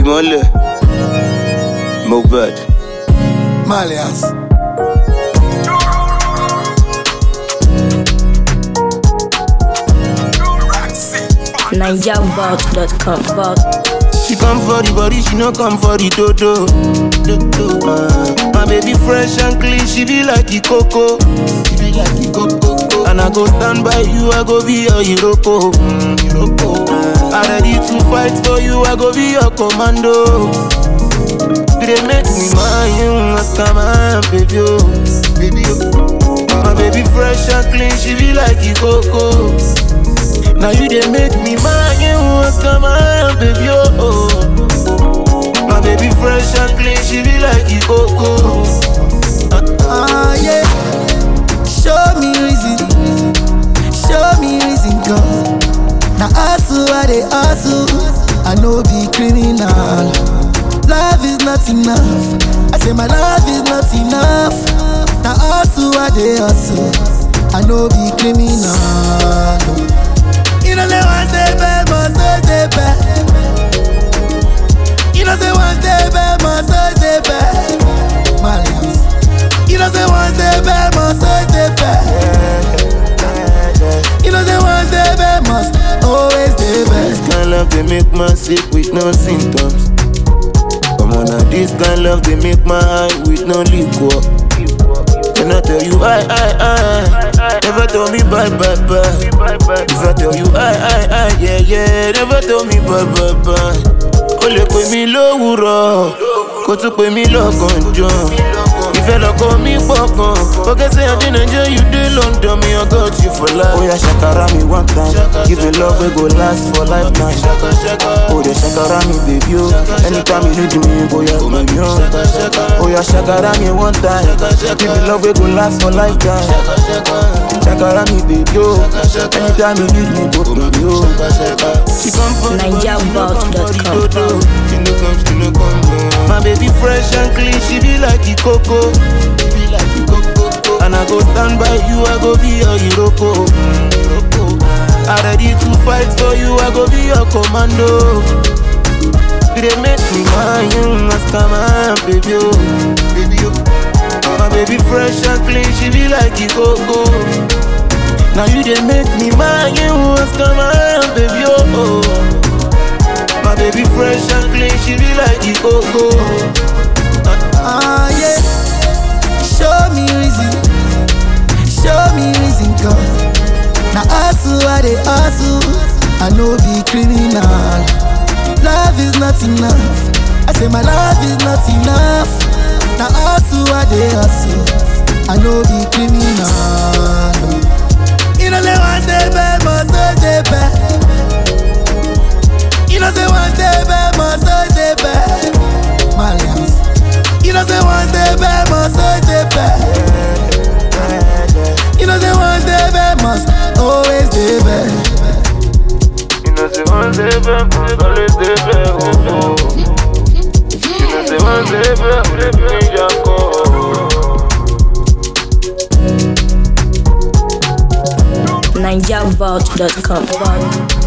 ìmọ̀lẹ̀ Mohbad. Malians. NigerVault.com. Vault. She come for the body, she no come for the dodo. dodo. Uh, my baby fresh and clean, she be like the coco. She be like the coco. And I go stand by you, I go be your Iroko. Mm, Iroko. Uh, I ready to fight for you, I go be your commando. You dey make me mind you, ask my baby, oh, baby, oh. My baby fresh and clean, she be like the coco. Now you dey make me mind you, ask my baby, oh, oh. My baby fresh and clean, she be like the coco. Ah, yeah. Show me reason. Show me reason, God. Now, hustle, I they hustle. I know be criminal. Love is not enough. I say my love is not enough. Now, hustle, I they hustle. I know be criminal. You know, say one day bad, must stay bad. You know, say one day bad, must stay bad. Malians. You know say one day bad must always stay bad. You know say one day bad must always stay This bad. kind love they make man sick with no symptoms. Come on now, this kind love they make my eye with no liquor. Can I tell you I, I, I, never tell me bye, bye, bye. If I tell you I, I, I, yeah, yeah, never tell me bye, bye, bye. O lè pè mí lówùrọ̀, kó tún pè mí lọ́gànjọ́. Ìfẹ́ lọ́kọ mi pọ̀ gan. Forget say I dey Nigeria, you dey London, me I got you for life. Oya ṣàkàrà mi one time, give me love wey go last for lifetime. O dey ṣàkàrà mi baby o, anytime you need me, bóyá pè mí o. Oya ṣàkàrà mi one time, give me love wey go last for lifetime. Ṣàkàrà mi baby o, anytime you need me, go pè mí o. She come for the body, she no come for the NigerVault.com. dodo. She no come, she no come. uh. My baby fresh and clean, she be like the coco. She be like the coco. And I go stand by you, I go be your Iroko. Mm, Iroko. I ready to fight for you, I go be your commando. You dey make me mind you, ask my baby, oh, baby, oh. My baby fresh and clean, she be like the coco. Now you dey make me mind you, ask my baby, oh. oh. My baby fresh and clean, she be like the coco. Ah yeah. Show me reason. Show me reason, God. Now hustle, I they hustle. I know be criminal. Love is not enough. I say my love is not enough. Now hustle, I they hustle. I know be criminal. You know say one day bad, must always stay bad. You know say one day bad, must always stay bad. Malians. You know say one day bad, must always stay bad. You know say one day bad, must always stay bad. You know say one day back, must always dey back, oh, oh. You know say one day back, we dey bring your call. NigerVault.com. Vault.